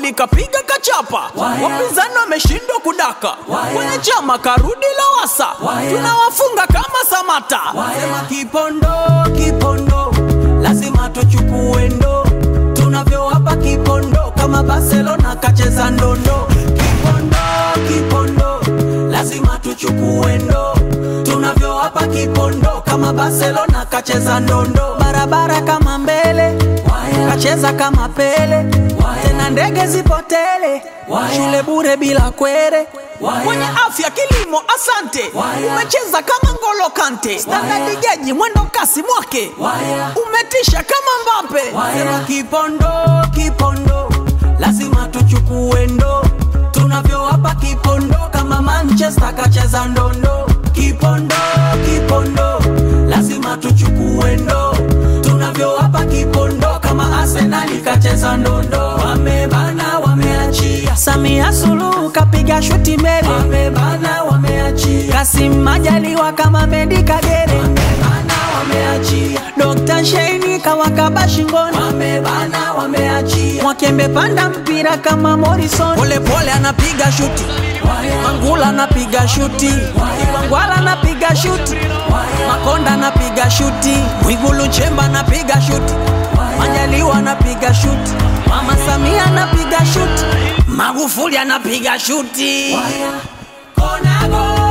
Magufuli kapiga kachapa, wapinzani wameshindwa kudaka, kwenye chama karudi Lowassa, tunawafunga kama Samata. Sema Kipondo, Kipondo, lazima tuchukue ndo, tunavyowapa Kipondo kama Barcelona kacheza ndondo. Kipondo, Kipondo, lazima tuchukue ndo, tunavyowapa Kipondo kama Barcelona kacheza ndondo. Barabara kama mbele, kacheza kama Pele, tena ndege zipotele, shule bure bila kwere Kwenye afya kilimo, asante, umecheza kama Ngolo Kante, standard geji mwendo kasi mwake, umetisha kama Mbappe. Sema Kipondo, Kipondo, lazima tuchukue ndo, tunavyowapa Kipondo kama Manchester kacheza ndondo. Kipondo, Kipondo, lazima tuchukue ndo, tunavyowapa Kipondo kama Arsenal kacheza ndondo. Wamebana, wameachia Samia Suluhu kapiga shuti mbele, wamebana, wameachia Kasim Majaliwa kama Medi Kagere, wamebana, wameachia Dr. Sheini kawakaba shingoni, wamebana, wameachia Mwakembe panda mpira kama Morrison, pole pole anapiga shuti Mangula anapiga shuti, Wangwala anapiga shuti, Makonda anapiga shuti, Mwigulu Nchemba anapiga shuti, Majaliwa anapiga shuti, Mama Samia anapiga shuti, Magufuli anapiga shuti. Konago.